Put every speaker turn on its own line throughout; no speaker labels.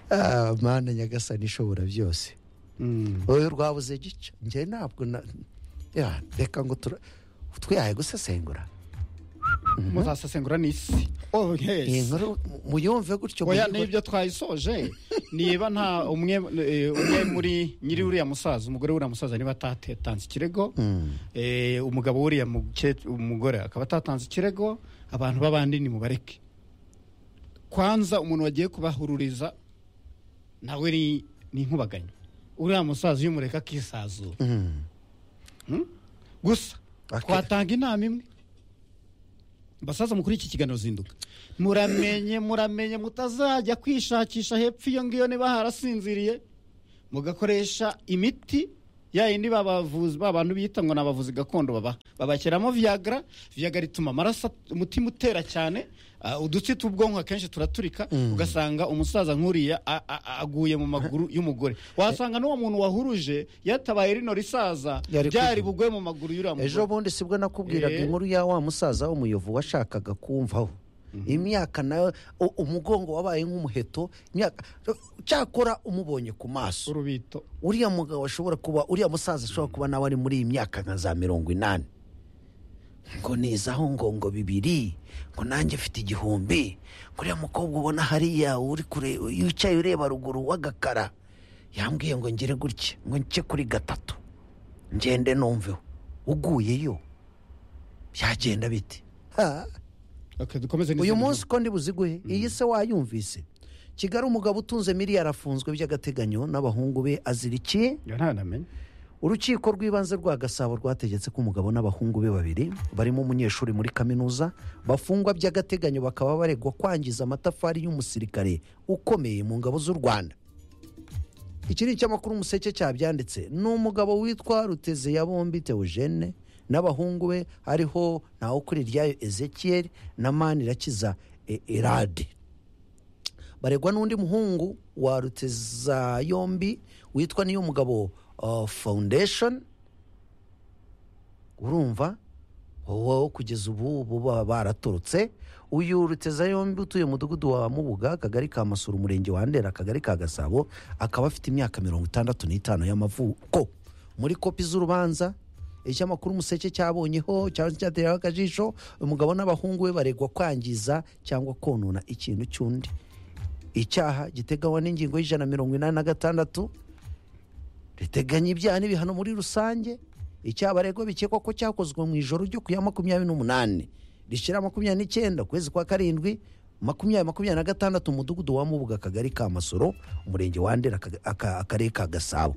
ah mana nyagasani ishobora byose wowe rwabuze gica njye ntabwo na ya reka ngo tura- twihaye gusesengura
muzasesengura n'isi oh
iyi
yes
nkuru mu- muyumve gutyo
oya
muyumve-
n'ibyo twayisoje niba nta umwe eh, umwe muri nyiri uriya musaza umugore w'uriya musaza niba atatanze ikirego eh, umugabo w'uriya muke- umugore akaba atatanze ikirego abantu b'abandi nimubareke kwanza umuntu wagiye kubahururiza nawe ni ni inkubaganyi uriya musaza iyo umureka akisazura
Mm.
gusa
Ake-
twatanga inama imwe basaza mukuru iki kiganiro zinduka muramenye muramenye mutazajya kwishakisha hepfo iyo ngiyo niba harasinziriye mugakoresha imiti ya yindi babavuzi ba bantu bita ngo ni abavuzi gakondo baba babashyiramo viyagra viyagra ituma amaraso at- umutima utera cyane ah, udutsi tw'ubwonko akenshi turaturika ugasanga umusaza nk'uriya a- a- a- aguye mu maguru y'umugore wasanga n'uwo muntu wahuruje yatabaye rino risaza
Yari
ryari
kugira-
bugwe mu maguru y'uriya
ejo
mugore
bundi sibwo nakubwiraga
Eh.
inkuru ya wa musaza w'umuyovu washakaga kumvaho imyaka nawe u- umugongo wabaye nk'umuheto imyaka cyakora umubonye ku maso
urubito
uriya mugabo ashobora kuba uriya musaza ashobora kuba nawe ari muri iyi myaka nka za mirongo inani ngo nizaho ngo ngo bibiri ngo nanjye mfite igihumbi ngo uriya mukobwa ubona hariya uri kure wicaye ureba ruguru w'agakara yambwiye ngo ngere gutya ngo nce kuri gatatu ngende numveho uguyeyo byagenda bite ha
okay, dukomeze
uyu
n'izindi
munsi ko ndi buziguhe iyi se wayumvise kigali umugabo utunze miliyari afunzwe by'agateganyo n'abahungu be azirikiye
nkuru. Iyo ntanamenye
urukiko rw'ibanze rwa gasabo rwategetse ko umugabo n'abahungu be babiri barimo umunyeshuri muri kaminuza bafungwa by'agateganyo bakaba baregwa kwangiza amatafari y'umusirikare ukomeye mu ngabo z'u rwanda iki ni icyamakuru umuseke cyabyanditse ni umugabo witwa ruteze ya bombi teogene n'abahungu be hariho nawe kuri iryayo ezekiel na manirakiza E- erade baregwa n'undi muhungu wa ruteza yombi witwa niyo mugabo foundation urumva wowe kugeza ubu buba baraturutse uyu ruteza yombi utuye mu mudugudu wa mubuga akagari ka masura umurenge wa ndera akagari ka gasabo akaba afite imyaka mirongo itandatu n'itanu y'amavuko muri kopi z'urubanza icyamakuru umuseke cyabonyeho cyangwa se cyatereyeho akajisho umugabo n'abahungu be baregwa kwangiza cyangwa konona ikintu cy'undi icyaha giteganywa n'ingingo y'ijana na mirongo inani na gatandatu riteganya ibyaha n'ibihano muri rusange icyaha baregwa bikekwa ko cyakozwe mu ijoro ryo ku ya makumyabiri n'umunani rishyira makumyabiri n'icyenda ukwezi kwa karindwi makumyabiri makumyabiri na gatandatu umudugudu wa mubuga akagari ka masoro umurenge wa ndera Aka- Aka- akarere ka gasabo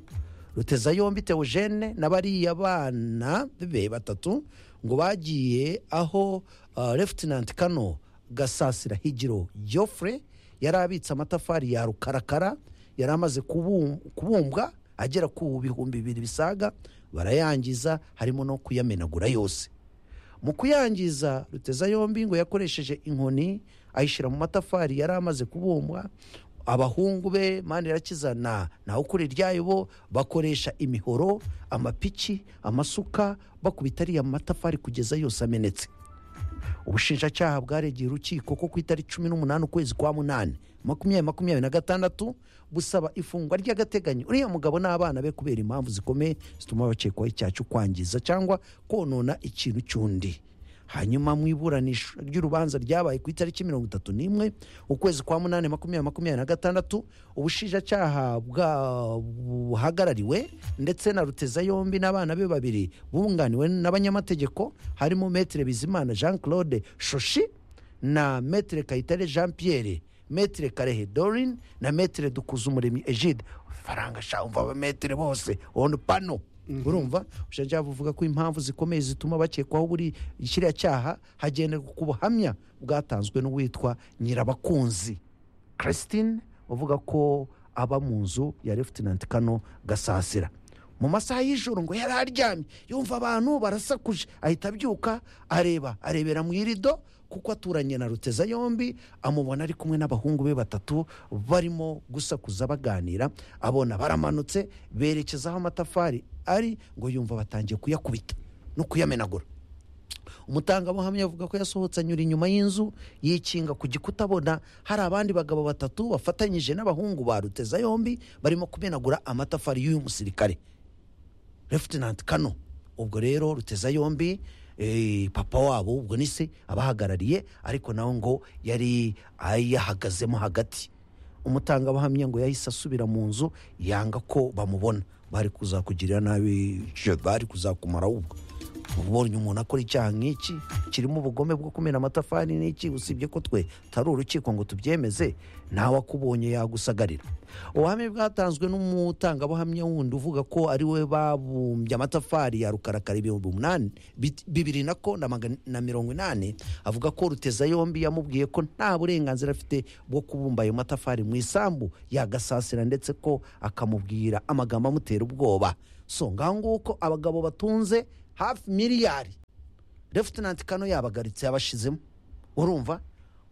ruteza yombi teogene na bariya bana be batatu ngo bagiye aho uh, lefutinanti kano gasasira higiro Geoffrey yari abitse amatafari ya rukarakara yari amaze kubum- kubumbwa agera ku bihumbi bibiri bisaga barayangiza harimo no kuyamenagura yose mu kuyangiza ruteza yombi ngo yakoresheje inkoni ayishyira mu matafari yari amaze kubumbwa abahungu be manirakiza na nawe ukuri iryayo bo bakoresha imihoro amapiki amasuka bakubita ariya matafari kugeza yose amenetse ubushinjacyaha bwaregeye urukiko ko ku itariki cumi n'umunani ukwezi kwa munani makumyabiri makumyabiri na gatandatu busaba ifungwa ry'agateganyo uriya mugabo n'abana be kubera impamvu zikomeye zituma bakekwaho icyaha cyo kwangiza cyangwa konona ikintu cy'undi hanyuma mu iburanisha ry'urubanza ryabaye ku itariki mirongo itatu n'imwe ukwezi kwa munani makumyabiri makumyabiri na gatandatu ubushinjacyaha bwa buhagarariwe ndetse na ruteza yombi n'abana be babiri bunganiwe n'abanyamategeko harimo metere bizimana jean claude shoshi na metere kayitare jean pierre metere karehe dorin na metere dukuzumuremyi egide faranga sha umva abametere bose onu pano urumva ubushinjacyaha buvuga ko impamvu zikomeye zituma bakekwaho buri kiriya cyaha hagenderwa ku buhamya bwatanzwe n'uwitwa nyirabakunzi christine uvuga ko aba mu nzu ya lefutinanti kano gasasira mu masaha y'ijoro ngo yari aryamye yumva abantu barasakuje ahita abyuka areba arebera mu irido kuko aturanye na ruteza yombi amubona ari kumwe n'abahungu be batatu barimo gusakuza baganira abona baramanutse berekeza aho amatafari ari ngo yumva batangiye kuyakubita no kuyamenagura umutangabuhamya avuga ko yasohotse anyura inyuma y'inzu yikinga ku gikuta abona hari abandi bagabo batatu bafatanyije n'abahungu ba ruteza yombi barimo kumenagura amatafari y'uyu musirikare refutinanti kano ubwo rero ruteza yombi eh, papa wabo ubwo ni se abahagarariye ariko nawe ngo yari yahagazemo hagati umutangabuhamya ngo yahise asubira mu nzu yanga ko bamubona bari kuzakugirira nabi je- bari kuzakumara ubwo ubonye umuntu akora icyaha nk'iki kirimo ubugome bwo kumena amatafari n'iki usibye ko twe tari urukiko ngo tubyemeze ntawe akubonye yagusagarira ubuhamya bwatanzwe n'umutangabuhamya wundi uvuga ko ari we babumbye amatafari ya rukarakara ibihumbi umunani bit- bibiri na ko na magana na mirongo inani avuga ko ruteza yombi yamubwiye ko nta burenganzira afite bwo kubumba ayo matafari mu isambu yagasasira ndetse ko akamubwira amagambo amutera ubwoba so ngaho nguko abagabo batunze hafi miliyari refutinanti kano yabagaritse yabashizemo urumva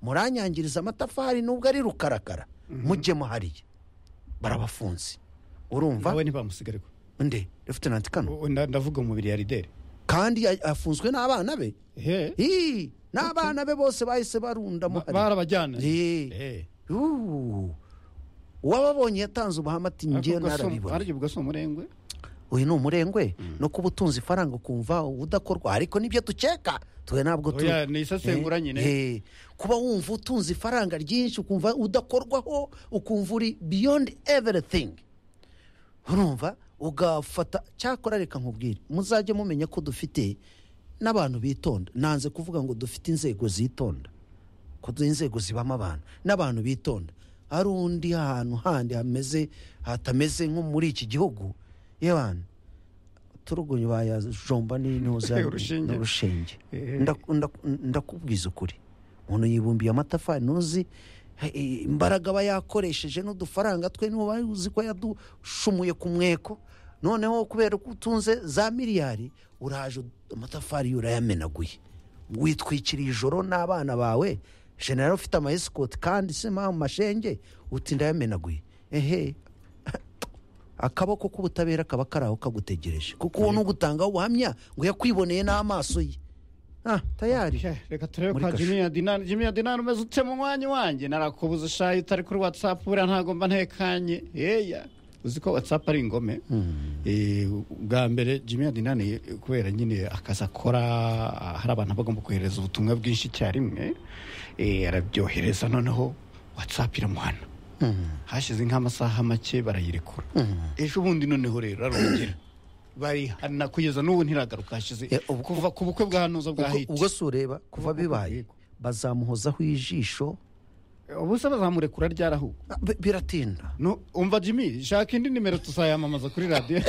muranyangiriza amatafari nubwo ari rukarakara mujye muhariye barabafunze urumva
nawe ntibamusigare ko
nde refutinanti kano
O- nda- ndavuga umubiri ya rideri
kandi ya- afunzwe n'abana be
ehe
Ii, n'abana be bose bahise barundamo
Ba- barabajyana
Eh.
Eh.
Uu. uwababonye yatanze ubuhamya ati
Ariko
njyewe
ubwo si-
narabibona
ariko ubwo si umurengwe
uyu ni umurengwe no kuba utunze ifaranga ukumva udakorwa ariko nibyo dukeka twe ntabwo tu-
Oya, ni isesengura nyine.
Eh, eh. kuba wumva utunze ifaranga ryinshi ukumva udakorwaho ukumva uri beyond everything urumva ugafata cyakora reka nkubwire muzajye mumenya ko dufite n'abantu bitonda nanze kuvuga ngo dufite inzego zitonda ko duha inzego zibamo abantu n'abantu bitonda hari undi ahantu handi hameze hatameze nko muri iki gihugu yebana turugunye bayajomba n'intuza
Urushinge.
urushinge
Eh.
Ndaku- ndaku- ndakubwiza ukuri umuntu yibumbiye amatafari ntuzi he- eh, imbaraga aba yakoresheje n'udufaranga twe niba uzi ko yadushumuye ku mweko noneho kubera ko utunze za miliyari uraje amatafari yo urayamenaguye witwikiriye ijoro n'abana bawe jenera ufite amayesikoti kandi si mpamvu mashenge uti ndayamenaguye ehe akaboko k'ubutabera kaba kari aho kagutegereje kuko uwo n'ugutangaho ubuhamya ngo yakwiboneye n'amaso ye ah tayari
Sha, reka turebe
Muri
kwa
kasho.
jimmy ya dinari jimmy ya dinari umeze ute mu mwanya wanjye narakubuze shayi utari kuri watsapu buriya ntago mba ntekanye yeya uzi ko watsapu ari ingome Eh, bwa mbere jimmy ya dinari eh, kubera nyine akazi akora ah, hari abantu bagomba kohereza ubutumwa bwinshi icyarimwe eh, arabyohereza noneho watsapu iramuhana hashize nk'amasaha make barayirekura ejo bundi noneho rero arongera barihana kugeza n'ubu ntiragaruka hashize
Eh, ubwo-
kuva ku bukwe bwa ntuza bwa
ubwo
hiti
ubwo si ureba kuva bibaye
ubwo-
bazamuhozaho ijisho
ubusa bazamurekura ryarahu
Ah, bi- biratinda
no umva jimmy shaka indi nimero tuzayamamaza kuri radiyo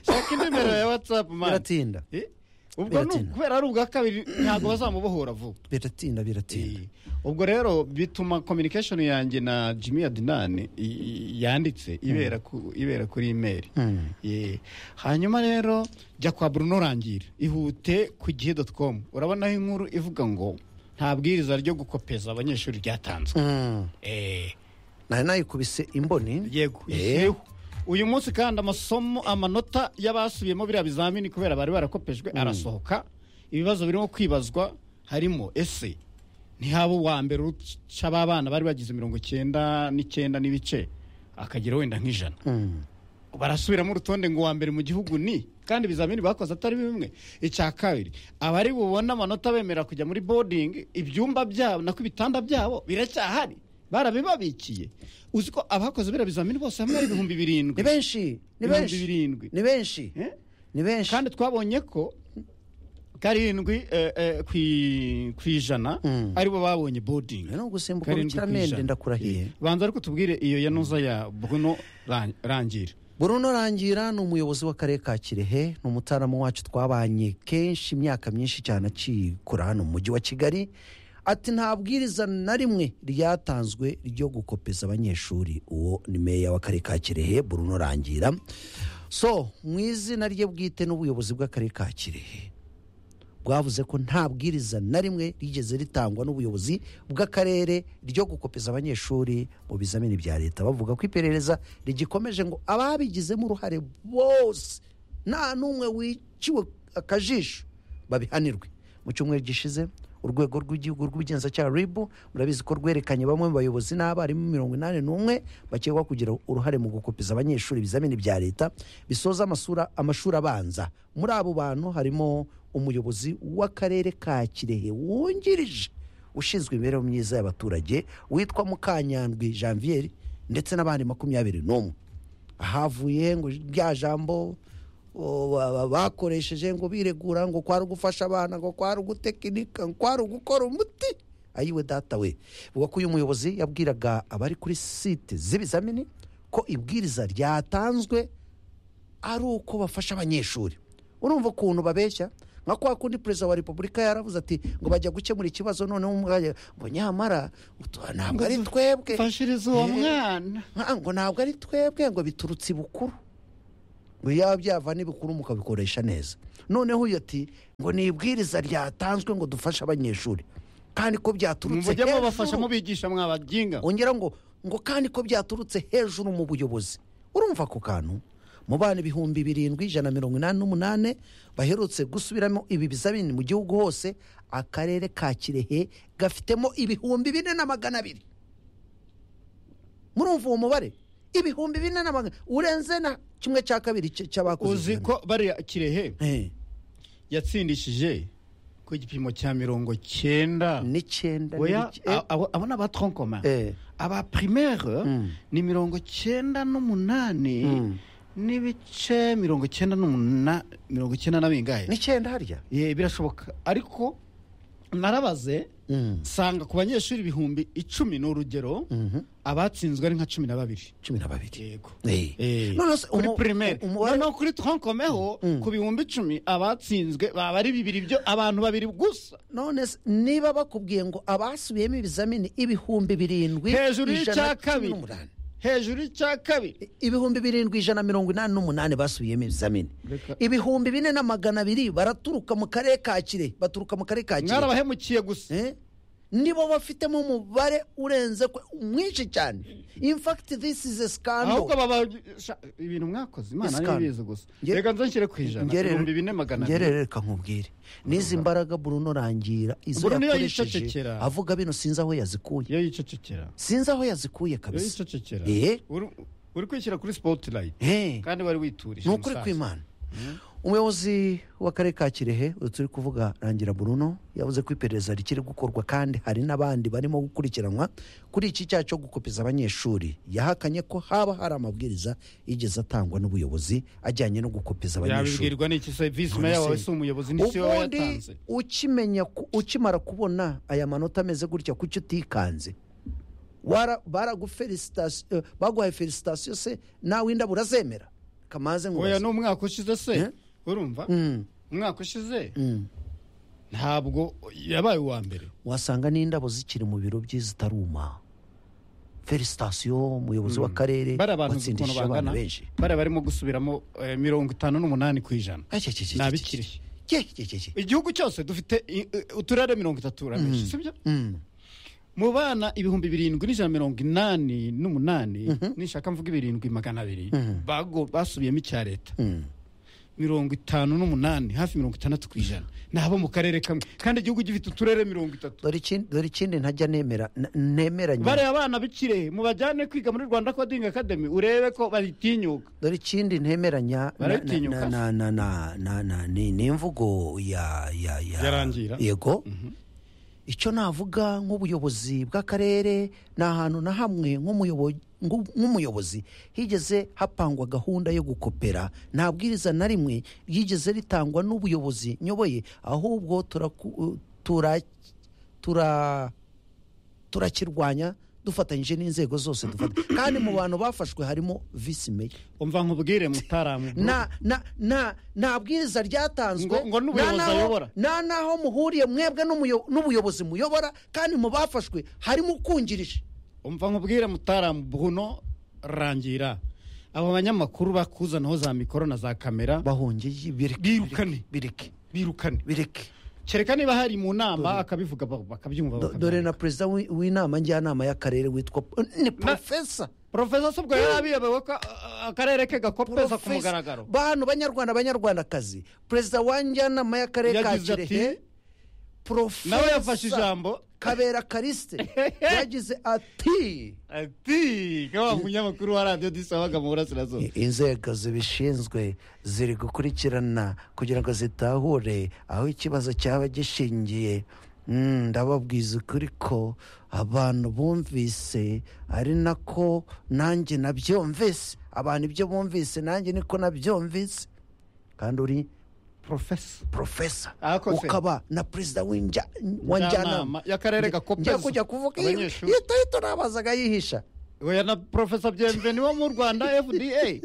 shaka indi nimero ya watsapu mani
biratinda
Eh, ubwo ni
Biratinda.
kubera ari ubwa kabiri ntabwo bazamubohora vuba
biratinda biratinda
Eh, ubwo rero bituma communication yanjye na jimmy adinani i- i- yanditse ibera ku- ibera kuri imeri
Mm.
Yeah. hanyuma rero jya kwa bruno rangira ihute ku gihe doti komu urabonaho inkuru ivuga ngo nta bwiriza ryo gukopeza abanyeshuri ryatanzwe
Mm.
Eh,
nari nayikubise imboni
yego
Eh.
yewe. uyu munsi kandi amasomo amanota y'abasubiyemo biriya bizamini kubera bari barakopejwe arasohoka ibibazo birimo kwibazwa harimo ese ntihaba uwa mbere uca ba bana bari bagize mirongo icyenda n'icyenda n'ibice akagira wenda nk'ijana
Mm.
barasubiramo urutonde ngo uwa mbere mu gihugu ni kandi ibizamini bakoze atari bimwe icya kabiri abari bubone amanota bemera kujya muri boarding ibyumba byabo nako ibitanda byabo biracyahari barabibabikiye uzi ko abakoze biriya bizamini bose hamwe ari ibihumbi birindwi
ni benshi ni
Ibihumbi
benshi
birindwi
ni benshi
Eh?
ni benshi
kandi twabonye ko karindwi eh, eh, ku- ku ijana
Mm.
aribo babonye boarding
ni ugusimbuka
Karindwi ku
urukiramende
ijana.
ndakurahiye
banza ariko tubwire iyo yanuza ya bruno Ran- rangira
Bruno Rangira ni umuyobozi w'akarere ka Kirehe ni umutaalamu wacu twabanye kenshi imyaka myinshi cyane akikura hano mu mujyi wa Kigali ati nta bwiriza na rimwe ryatanzwe ryo gukopeza abanyeshuri uwo ni meya w'akarere ka Kirehe Bruno Rangira so mu izina rye bwite n'ubuyobozi bw'akarere ka Kirehe bwavuze ko nta bwiriza na rimwe rigeze ritangwa n'ubuyobozi bw'akarere ryo gukopeza abanyeshuri mu bizamini bya leta bavuga ko iperereza rigikomeje ngo ababigizemo uruhare bose nta n'umwe wiciwe akajisho babihanirwe mu cyumweru gishize urwego rw'igihugu rw'ubugenzacyaha ribu murabizi ko rwerekanye bamwe mu bayobozi n'abarimu mirongo inani n'umwe bakekwa kugira uruhare mu gukopiza abanyeshuri ibizamini bya leta bisoza amasura- amashuri abanza muri abo bantu harimo umuyobozi w'akarere ka kirehe wungirije ushinzwe imibereho myiza y'abaturage witwa mukanyandwi janvier ndetse n'abandi makumyabiri n'umwe ahavuye ngo rya jambo o, ba- ba- bakoresheje ngo biregura ngo kwari ugufasha abana ngo kwari ugutekinika ngo kwari ugukora umuti ayiwe data we vuga ko uyu muyobozi yabwiraga abari kuri site z'ibizamini ko ibwiriza ryatanzwe ari uko bafasha abanyeshuri urumva ukuntu babeshya nka kwa kundi perezida wa repubulika yaravuze ati ngo bajya gukemura ikibazo noneho umwanya ngo nyamara utu- ntabwo ari twebwe
mfashiriza uwo
Eh.
mwana
Nka- ngo ntabwo ari twebwe ngo biturutse ibukuru ngo yaba byava n'ibukuru mukabikoresha neza noneho uyu ati ngo ni ibwiriza ryatanzwe ngo dufashe abanyeshuri kandi ko byaturutse
mujya mubafasha
hejuru
mubigisha mwabajinga
ongera ngo ngo kandi ko byaturutse hejuru mu buyobozi urumva ako kantu mu bana ibihumbi birindwi ijana na mirongo inani n'umunane baherutse gusubiramo ibi bizamini mu gihugu hose akarere ka kirehe gafitemo ibihumbi bine na magana abiri murumva uwo mubare ibihumbi bine na magana urenze na kimwe cya kabiri cy- cy'abakoze
uzi
ibizamini.
ko bariya kirehe
Eh,
yatsindishije ku gipimo cya mirongo cyenda
n'icyenda
oya
n'ic- eh,
abo- abo ni abatronkoma
eh,
aba primaire ni mirongo cyenda n'umunani
Mm.
n'ibice mirongo cyenda n'umunani mirongo cyenda na bingahe
n'icyenda harya
Ye, birashoboka ariko narabaze
Mm,
nsanga ku banyeshuri ibihumbi icumi ni urugero
mhm,
abatsinzwe ari nka cumi na babiri
cumi na babiri
yego
Eh.
Eh,
None se
kuri
umu-
primaire
umubare-
noneho kuri tronkomeho ku bihumbi icumi abatsinzwe baba ari bibiri byo abantu babiri gusa
none se niba bakubwiye ngo abasubiyemo ibizamini ibihumbi birindwi
Hejuru y'icya
ijana na cumi
kabiri.
n'umunani.
hejuru y'icya kabiri
ibihumbi birindwi ijana na mirongo inani n'umunani basubiyemo ibizamini
Reka-
ibihumbi bine na magana abiri baraturuka mu karere ka kire baturuka mu karere ka kire
mwarabahemukiye gusa
Eh? nibo bafitemo umubare urenze kwe- mwinshi cyane in fact this is a scandal
ahubwo baba sha- ibintu mwakoze imana
Isikano.
niyo ibizi gusa
Nge-
reka nze nshyire ku ijana
Ngerere-
ibihumbi bine magana
ngerere
abiri
reka nkubwire n'izi mbaraga Bruno rangira izo
Bruno iyo
yakoresheje
yicecekera.
avuga bino sinzi aho yazikuye
iyo yicecekera
sinzi aho yazikuye
iyo
kabisa
yicecekera
Eh?
uri- uri kwishyira kuri spotlight
Eh.
kandi wari witurije
ni ukuri
musaza.
kw'imana umuyobozi w'akarere ka kirehe uyu turi kuvuga rangira buruno yavuze ko iperereza rikiri gukorwa kandi hari n'abandi barimo gukurikiranwa kuri iki cyaha cyo gukopiza abanyeshuri yahakanye ko haba hari amabwiriza yigeze atangwa n'ubuyobozi ajyanye no gukopiza abanyeshuri
yabibwirwa n'iki se visi
None se-
meya wawe si umuyobozi n'isi we
ubundi
yatanze
ukimenya ku- ukimara kubona aya manota ameze gutya kuki utikanze Wara- baragufelisitasiyo eh, baguhaye felisitasiyo se nawe indabo urazemera kamaze ngo
oya
uraze-
ni umwaka ushize
Eh?
se urumva
Mm,
umwaka ushize
mm.
ntabwo yabaye uwa mbere
wasanga n'indabo zikiri mu biro bye zitaruma felisitasiyo umuyobozi w'akarere
bari abantu uzi ukuntu
watsindishije
bangana
abantu benshi
bari barimo gusubiramo eh, mirongo itanu n'umunani ku ijana Ni abikiri. igihugu cyose dufite i- i- uturere mirongo itatu uramenshi sibyo mu bana ibihumbi birindwi n'ijana na mirongo inani n'umunani nishaka mvuga ibirindwi magana abiri bago- basubiyemo icya leta mirongo itanu n'umunani hafi mirongo itandatu ku ijana ni abo mu karere kamwe kandi igihugu gifite uturere mirongo itatu
dore ikindi ntajya nemera n- nemeranya
bariya abana bikire mubajyane kwiga muri rwanda coding academy urebe ko baritinyuka
dore ikindi ntemeranya na-
Baratinyuka.
na- na- na- na- na- na- ni ni imvugo ya ya ya
Yarangira.
yego icyo navuga nk'ubuyobozi bw'akarere ni ahantu na hamwe nk'umuyobo- ngu- nk'umuyobozi higeze hapangwa gahunda yo gukopera nta bwiriza na rimwe ryigeze ritangwa n'ubuyobozi nyoboye ahubwo turaku- tura tura turakirwanya dufatanyije n'inzego zose dufata kandi mu bantu bafashwe harimo visi meya
umva nkubwire mutaramu
nta nta- nta- nta bwiriza ryatanzwe
Ngo- ngo n'ubuyobozi
nta naho-
ayobora.
nta naho muhuriye mwebwe n'umuyo- n'ubuyobozi muyobora kandi mu bafashwe harimo ukungirije
umva nkubwire mutaramu buno rangira abo banyamakuru bakuzanaho za mikoro na za kamera
bahongeye
Birukane.
bireke
birukane
bireke
kereka niba hari mu nama akabivuga ba- bakabyumva
Do- dore na perezida w'i- w'inama njyanama y'akarere witwa ni porofesa
porofesa sobwo yari abiyobewe ko a- akarere ke gakopeza ku mugaragaro
bantu banyarwanda banyarwandakazi perezida wa njyanama y'akarere ka
Yagize ati,
kirehe
nawe
porofesa
yafashe ijambo
kabera karisite yagize ati
ati kaba umunyamakuru wa radiyo disabaga mu burasirazuba
inzego zibishinzwe ziri gukurikirana kugira ngo zitahure aho ikibazo cyaba gishingiye Mm, ndababwiza ukuri ko abantu bumvise ari nako nanjye nabyumvise abantu ibyo bumvise nanjye niko nabyumvise kandi uri
porofesa
porofesa
Arakoze.
ukaba na perezida w'inja- wa njyanama
y'akarere ka
njya
kopezo
kujya kuvuga iyo
Abanyeshuri.
yitahita nabazaga yihisha
oya na porofesa byemve niwo mu rwanda fda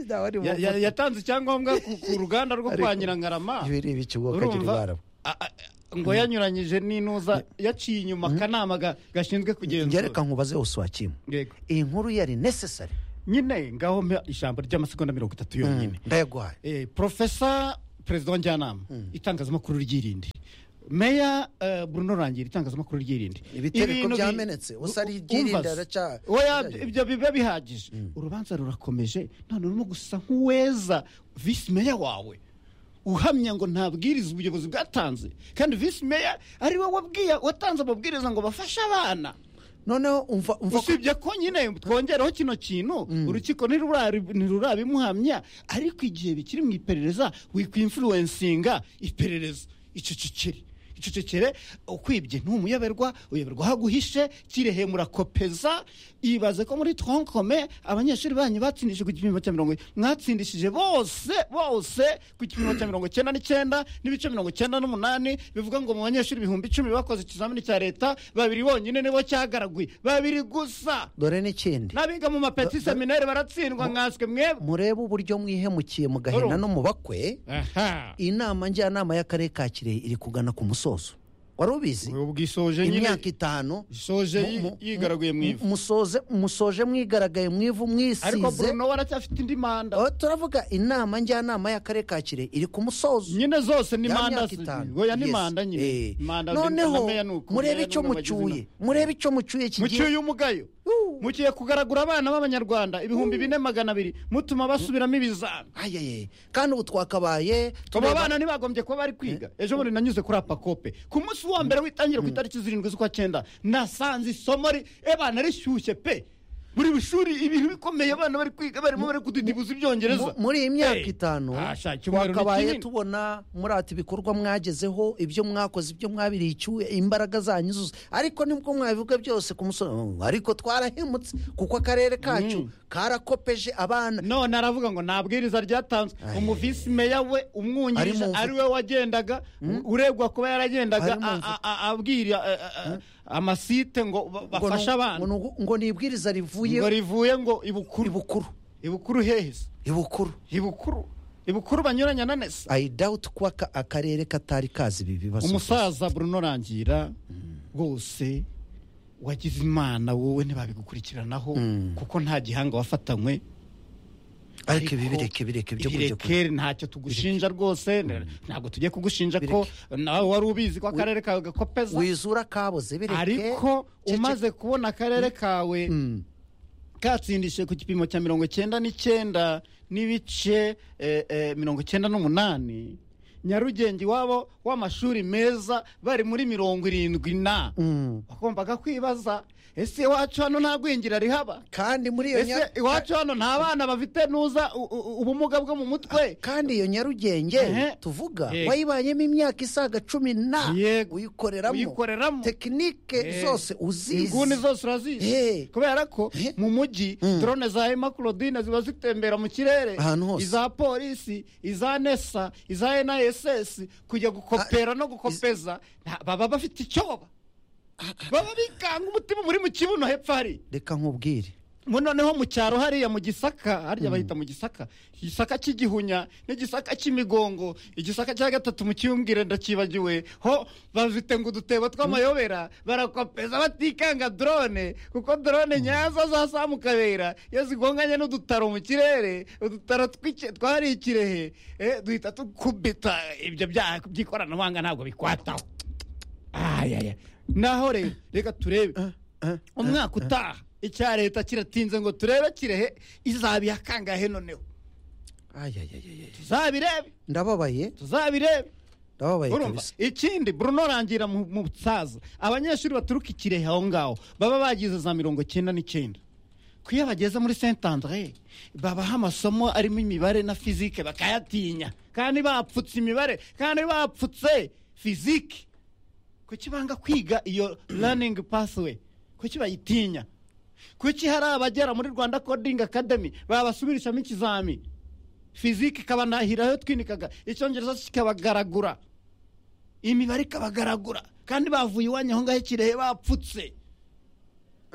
Ntawe ari
Ya- ya-
mu-
yatanze icyangombwa ku ku ruganda rwo kwa
Ariko-
nyirangarama
ibi ni ibicu ubwo
Urumva?
kagira ibarabo
A- a- ngo yanyuranyije n'inuza yaciye inyuma akanama ga- gashinzwe kugenzura
ngereka nkubaze hose wakimu
Yego.
iyi nkuru yari necessary
nyine ngaho mpa ijambo ry'amasegonda mirongo itatu yonyine
ndayaguhaye
Eh, porofesa perezida wa njyanama itangazamakuru ryirinde meya eh, bruno rangira itangazamakuru ryirinde
Ibitereko
Ibintu bi-
byamenetse, ubusa ari
u-
iryirinde
umva se.
araca-
Oya, ibyo biba bihagije urubanza rurakomeje none urimo gusa nk'uweza visi meya wawe uhamya ngo ntabwiriza ubuyobozi bwatanze kandi visi meya ari we wabwiye watanze amabwiriza ngo bafashe abana
noneho umva umva ko-
usibye ko nyine twongereho kino kintu urukiko ntirurari- ntirurabimuhamya ariko igihe bikiri mu iperereza wikwinfluensinga iperereza icecekere icecekere ukwibye ntumuyoberwa uyoberwa aho aguhishe kirehe murakopeza ibaze ko muri tronkome abanyeshuri banyu batsindishije ku gipimo cya mirongo mwatsindishije bose bose ku gipimo cya mirongo cyenda n'icyenda n'ibice mirongo cyenda n'umunani bivuga ngo mu banyeshuri ibihumbi icumi bakoze ikizamini cya leta babiri bonyine nibo cyagaraguye babiri gusa
dore n'ikindi
n'abiga mu mapeti seminari baratsindwa nkanswe mwebwe
murebe uburyo mwihemukiye mu gahina
Urumva.
no mu bakwe
aha
inama njyanama y'akarere ka kirehe iri kugana ku musozo wari ubizi
ubu bwisoje nyine
imyaka itanu
isoje
mu-
yi-
mu-
yigaraguye mu ivu
musoze musoje mwigaragaye mu ivu
ariko
mwisize
bruno we aracyafite indi manda
Aho turavuga inama njyanama y'akarere ka kirehe iri ku musozo
nyine zose ni
Ya
manda
myaka
si-
itanu.
oya ni
Yes.
manda
Eh.
nyine manda na
noneho
meya ni uko, meya
murebe
ni
icyo
umwe wagize
mucyuye
inama.
murebe icyo mucyuye kigiye
mucyuye umugayo
Uh.
mugiye kugaragura abana b'abanyarwanda ibihumbi bine magana abiri mutuma basubiramo ibizami
ayaye kandi ubu twakabaye
abo
tureba-
bana ntibagombye kuba bari kwiga ejo bundi nanyuze kuri apakope ku munsi wa mbere w'itangira ku itariki zirindwi z'ukwa cyenda nasanze isomo ri ebana rishyushye pe buri shuri ibintu bikomeye abana bari kwiga barimo bari kudidibuza ibyongereza
mu- muri iyi myaka
Hey.
itanu
Ah, sha, icyumweru ni
twakabaye
kinini.
tubona muri ati ibikorwa mwagezeho ibyo mwakoze ibyo mwabiriye icyuye imbaraga zanyu zose ariko nibwo mwabivuga byose ku musozi Mm, ariko twarahemutse kuko akarere kacu karakopeje abana
none aravuga ngo nta bwiriza ryatanzwe
Ay.
umuvisi meya we
Ari
umwungirije
mu mvu-
ari we wagendaga uregwa kuba yaragendaga
Ari mu mvu-
a- a- abwira a- a- a- amasite ngo ba-
ngo
bafashe
ni-
abana
ngo ni- ngo ni ibwiriza rivuye
ngo rivuye ngo ibukuru
ibukuru
ibukuru hehese
ibukuru
ibukuru ibukuru banyuranya na nese
i doubt ko aka- akarere katari kazi ibi bibazo
umusaza bruno rangira rwose wagize imana wowe ntibabigukurikiranaho kuko nta gihanga wafatanywe
ariko ibi bireke bireke byo kujya kure
irekere ntacyo tugushinja rwose ntabwo tugiye kugushinja ko nawe wari ubizi ko akarere kawe gakopeza
wizura kaboze bireke
ariko umaze kubona akarere kawe katsindishe ku gipimo cya mirongo icyenda n'icyenda n'ibice eh, eh, mirongo icyenda n'umunani nyarugenge iwabo w'amashuri meza bari muri mirongo irindwi na wagombaga kwibaza ese iwacu hano nta gwingira rihaba
kandi muri iyo
ese
nya-
iwacu hano nta bana bafite nuza u- u- ubumuga bwo mu mutwe
kandi iyo nyarugenge
Ehe.
tuvuga
Yego.
wayibanyemo imyaka isaga cumi na
Yego.
uyikoreramo
Uyikoreramo.
tekinike
Eh.
zose uzizi
inguni zose
Eh.
urazizi kubera ko
Eh.
mu mujyi drone za emakurodine ziba zitembera mu kirere
Ahantu hose.
iza polisi iza nesa iza niss kujya gukopera no gukopeza nta- baba bafite icyo baba baba bikanga umutima muri mu kibuno hepfo hari
reka nkubwire
mu noneho mu cyaro hariya mu gisaka harya bahita mu gisaka igisaka cy'igihunya n'igisaka cy'imigongo igisaka cya gatatu mu cyiyumvire ndakibagiwe ho bafite ngo udutebo tw'amayobera barakopeza batikanga drone kuko drone nyazo zasa mu kabera iyo zigonganye n'udutaro mu kirere udutaro tw'ike- twariye ikirehe eh, duhita dukubita ibyo byaha by'ikoranabuhanga ntabwo bikwataho ayaya naho rero reka turebe umwaka utaha icya leta kiratinze ngo turebe kirehe izaba iya kangahe noneho
Ayayayaya.
tuzabirebe
ndababaye
tuzabirebe
ndababaye
urumva
kabisa
ikindi bruno rangira mu mu butsaza abanyeshuri baturuka i kirehe aho ngaho baba bagize za mirongo icyenda n'icyenda ku iyo bageze muri saint andre babaha amasomo arimo imibare na fizike bakayatinya kandi bapfutse imibare kandi bapfutse fizike kuki banga kwiga iyo raningi pasiwe kuki bayitinya kuki hari abagera muri rwanda coding academy babasubirishamo ikizami fizike ikabanahirayo twinikaga icyongereza kikabagaragura imibare ikabagaragura kandi bavuye iwanyu aho ngaho ikirehe bapfutse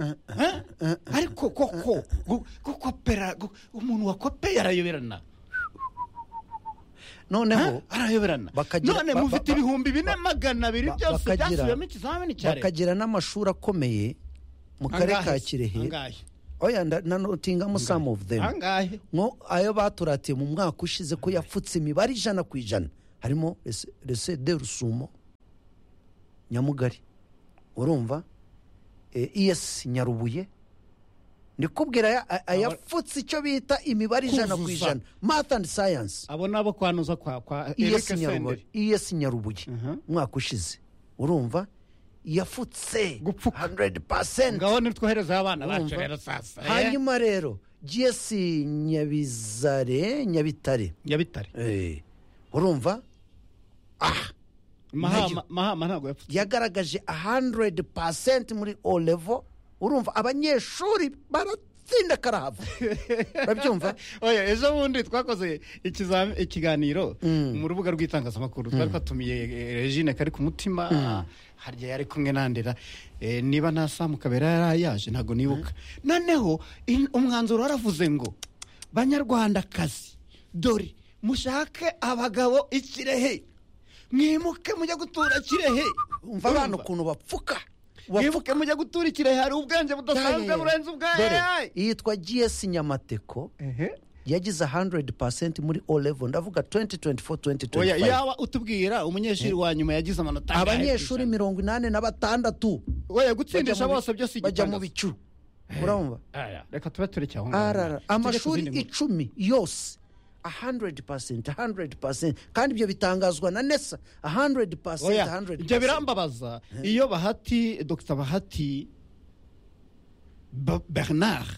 Eh? ariko koko gu- gukopera gu- umuntu wakopeye arayoberana
noneho
Eh? arayoberana
Bakagira-
none
ba- ba-
mufite
ba-
ibihumbi bine magana abiri
ba-
byose
bakagira-
byasubiyemo ikizamini cya leta
bakagira n'amashuri akomeye mu karere ka kirehe oya nda- na notingamu some of them
angahe
nko ayo baturatiye mu mwaka ushize ko yapfutse imibare ijana ku ijana harimo rese- rese de rusumo nyamugari urumva iyesi nyarubuye ndikubwira aya- a- ayapfutse icyo bita imibare ijana ku
Kuzuza.
ijana math and science
abo ni abo kwanuza kwa kwa Eric
iyesi
Senderi
nyarubuye iyesi nyarubuye
Mhm.
umwaka ushize urumva yafutse
Gupfuka.
100%
ngaho nitwoherezaho abana bacu
Urumva?
rero sasa eh?
hanyuma rero gs nyabizare nyabitare
nyabitare
Eh, urumva
mahama mahama ntabwo yapfutse
yagaragaje 100% muri o level urumva abanyeshuri baratsinda karahava urabyumva
oya ejo bundi twakoze ikizam- ikiganiro mu rubuga rw'itangazamakuru twari twatumiye eh, regine kari ku mutima harya yari kumwe nandera Eh, niba nta samu kabera yari yaje ntabwo nibuka noneho in- umwanzuro waravuze ngo banyarwandakazi dore mushake abagabo ikirehe mwimuke mujya gutura kirehe
umva abana ukuntu bapfuka bapfuka
mwimuke mujya gutura ikirehe hari ubwenge budasanzwe burenze
Dore,
ubwayo
iyitwa gs nyamateko yagize 100% muri o level ndavuga 2024
oya
2025
yawa utubwira umunyeshuri wa nyuma yagize amanota angahe
abanyeshuri
kw'ijana?
mirongo inani na batandatu bajya
oya gutsindisha
mu bi-
bose byose
bajya mu bicu urumva
Aya, reka tube tureke aho ngaho.
arara
Tujye ku
amashuri
zindi nkuru.
icumi yose 100% 100% kandi ibyo bitangazwa na nesa 100%
oya
100%.
ibyo birambabaza iyo bahati dr bahati Ba- bernard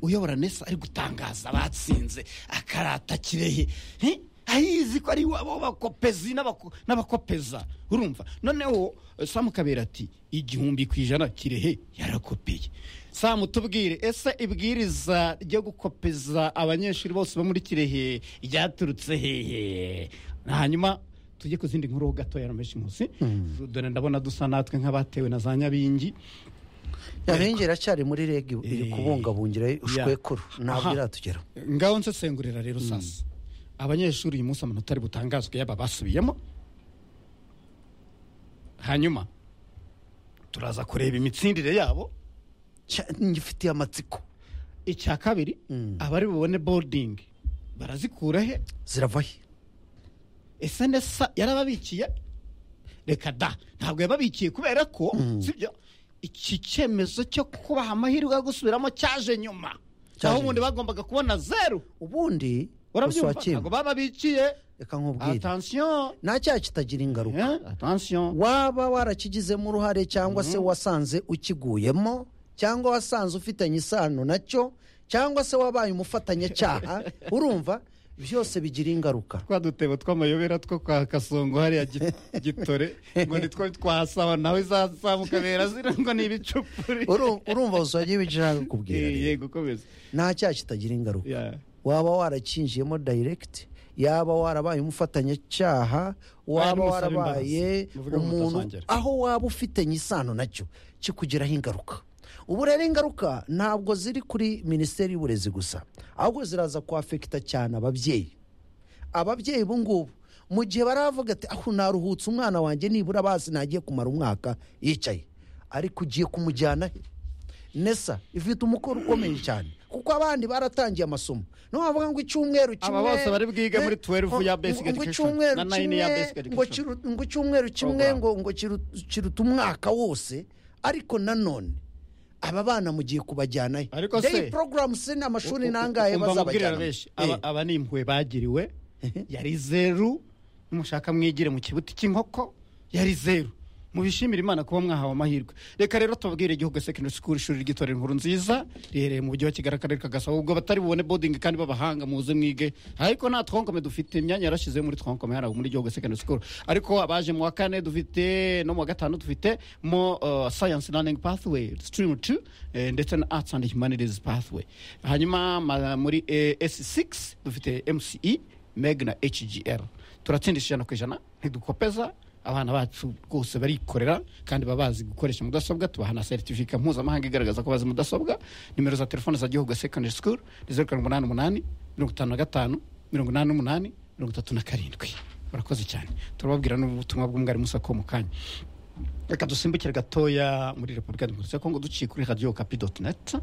uyobora nesa ari gutangaza batsinze akarata kirehe Eh? ayizi ko ari iwabo bakopezi n'abako- n'abakopeza urumva noneho eh, samu kabera ati igihumbi ku ijana kirehe yarakopeye samu tubwire ese ibwiriza ryo gukopeza abanyeshuri bose bo muri kirehe ryaturutse hehe hanyuma tujye ku zindi nkuru gato ya rameshi nkusi dore ndabona dusa natwe nk'abatewe na za nyabingi
nyampingi iracyari muri reg iri
Eh,
kubungabungira ushwekuru ntabwo
Aha.
iratugera
ngaho nsesengurira rero sasa abanyeshuri uyu munsi amanota ari butangazwe yaba basubiyemo hanyuma turaza kureba imitsindire yabo
Cya- ngifitiye amatsiko
icya kabiri abari bubone boarding barazikura he
ziravahe
ese nesa yarababikiye reka da ntabwo yababikiye kubera ko sibyo iki cyemezo cyo kubaha amahirwe yo gusubiramo cyaje nyuma
Cyaje
aho ubundi
nyuma.
bagombaga kubona zeru
ubundi
urabyumva
gusohokera.
ntabwo bababikiye
reka nkubwire
atansiyo
nta cyaha kitagira ingaruka
Eh, attention
waba warakigizemo uruhare cyangwa se wasanze ukiguyemo cyangwa wasanze ufitanye isano nacyo cyangwa se wabaye umufatanyacyaha urumva byose bigira ingaruka
twa dutebo tw'amayobera two kwa kasongo hariya gi- gitore ngo nitwo twasaba nawe zazamukamera zira ngo ni ibicupuri
Uru- urumva usagiye ibyo ushaka kubwira
Eh,
rero.
yego komeza
nta cyaha kitagira ingaruka
Yeah.
waba warakinjiyemo direct yaba warabaye umufatanyacyaha
Aya ni
waba
umusaba
warabaye
imbabazi. Muvuge ngo
umuntu
mutasangira.
aho waba ufitanye isano nacyo kikugiraho ingaruka ubu rero ingaruka ntabwo ziri kuri minisiteri y'uburezi gusa ahubwo ziraza kwafekita cyane ababyeyi ababyeyi ubu ngubu mu gihe baravuga ati aho naruhutse umwana wanjye nibura bazi nagiye kumara umwaka yicaye ariko ugiye kumujyana he nesa ifite umukoro ukomeye cyane kuko abandi baratangiye amasomo niyo bavuga ngo icyumweru kimwe
Aba bose bari bwige muri 12 ya
ngo-
basic
ngo- ngo
education,
icyumweru
na nine
kimwe
ya basic
ngo
education.
kiru- ngo icyumweru kimwe
Program.
ngo ngo kiru- kiruta umwaka wose ariko nanone aba bana mugiye kubajyanayo
Ariko se-
day program se ni amashuri
U- u-
nangahe
umva nkubwire
bazabajyana
benshi aba, aba ni impuhwe bagiriwe yari zeru numushaka mwigire mu kibuti cy'inkoko yari zeru mubishimire imana kuba mwahawe amahirwe reka rero tubabwire igihugu secondary school ishuri ry'itorero inkuru nziza riherereye mu mujyi wa kigali akarere ka gasabo ubwo abatari bubone boarding kandi b'abahanga muze mwige ariko nta twonkome dufite imyanya yarashizeho muri twonkome hari abo muri igihugu secondary school ariko abaje mu wa kane dufite no mu wa gatanu dufite mo uh, science learning pathway stream 2 eh, ndetse na arts and humanities pathway hanyuma ma- muri eh, s6 dufite mce meg na hgr turatsindisha ijana ku ijana ntidukopeza abana bacu rwose barikorera kandi baba bazi gukoresha mudasobwa tubaha na seritifika mpuzamahanga igaragaza ko bazi mudasobwa nimero za telefone za gihugu secondary school ni zeru karindwi umunani umunani mirongo itanu na gatanu mirongo inani n'umunani mirongo itatu na karindwi murakoze cyane turababwira n'ubutumwa bw'umwarimu sako mu kanya reka dusimbukire gatoya muri repubulika demokarasi ya kongo duciye kuri radiyo kapi doti neti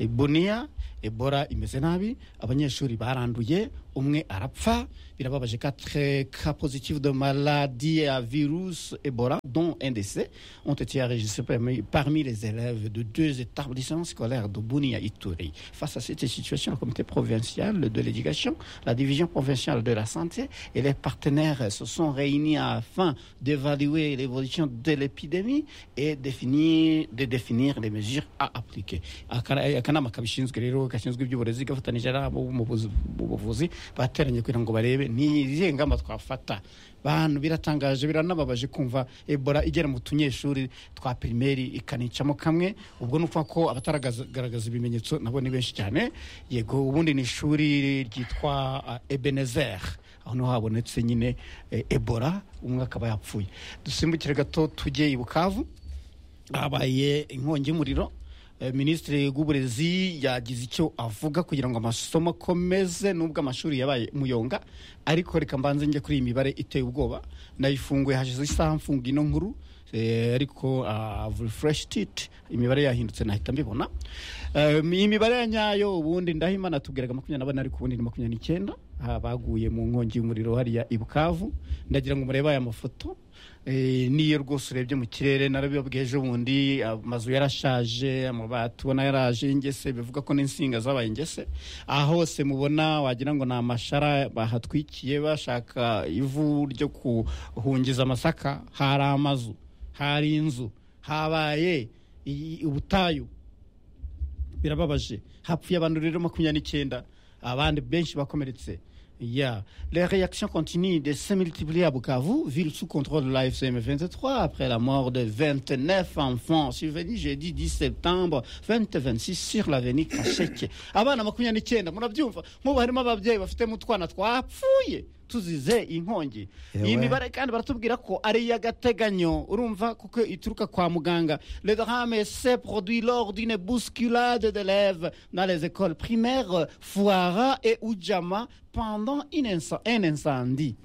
boniya ebora imeze nabi abanyeshuri baranduye umwe arapfa birababaje katre ka positive de maladi ya virus ebora dont ndc ont été enregistrés parmi, parmi les élèves de deux établissements scolaires de Bounia Ituri. Face à cette situation, le comité provincial de l'éducation, la division provinciale de la santé et les partenaires se sont réunis afin d'évaluer l'évolution de l'épidémie et définir, de définir les mesures à appliquer. Akana- akanama kabishinzwe rero gashinzwe iby'uburezi gafatanyije n'abo mu buzu- mu buvuzi bateranye kugira ngo barebe ni izihe ngamba twafata bantu biratangaje biranababaje kumva ebola igera mu tunyeshuri twa pirimeri ikanicamo kamwe ubwo ni ukuvuga ko abataragaragaza ibimenyetso nabo ni benshi cyane yego ubundi ni ishuri ryitwa uh, ebenezer aho niho habonetse nyine eh, ebola umwe akaba yapfuye dusimbukire gato tujye i bukavu habaye inkongi y'umuriro Eh, minisitiri w'uburezi yagize icyo avuga kugira ngo amasomo akomeze n'ubwo amashuri yabaye umuyonga ariko reka mbanze njye kuri iyi mibare iteye ubwoba nayifunguye hashize isaha mfunga ino nkuru eh, ariko refreshedit imibare yahindutse nahita mbibona Eh, iyi mibare ya nyayo ubundi ndahimana tubwiraga makumyabiri na bane ariko ubundi ni makumyabiri n'icyenda Ah, baguye mu nkongi y'umuriro hariya i bukavu ndagira ngo murebe aya mafoto Eh, niyo rwose urebye mu kirere narabibabwiye ejo bundi amazu yarashaje amabati ubona yaraje ingese bivuga ko n'insinga zabaye ingese aha hose mubona wagira ngo ni amashara bahatwikiye bashaka ivu ryo kuhungiza amasaka hari amazu hari inzu habaye i- ubutayu birababaje hapfuye abantu rero makumyabiri n'icyenda abandi benshi bakomeretse ya les réactions continuent de se multiplier à Bukavu, ville sous contrôle de la FCM 23 après la mort de 29 enfants survenus jeudi 10 septembre 2026 sur l'avenue Kasheke. Abana makumyabiri n'icyenda murabyumva nkubu harimo ababyeyi bafitemo utwana twapfuye tuzize inkongi. Iyi
Ewe.
mibare Ba- kandi baratubwira ko ari iy'agateganyo urumva kuko ituruka kwa muganga le drame se produit lors d'une bousculade d'élèves dans les écoles primaires foara et ujama pendant une inc- un incendie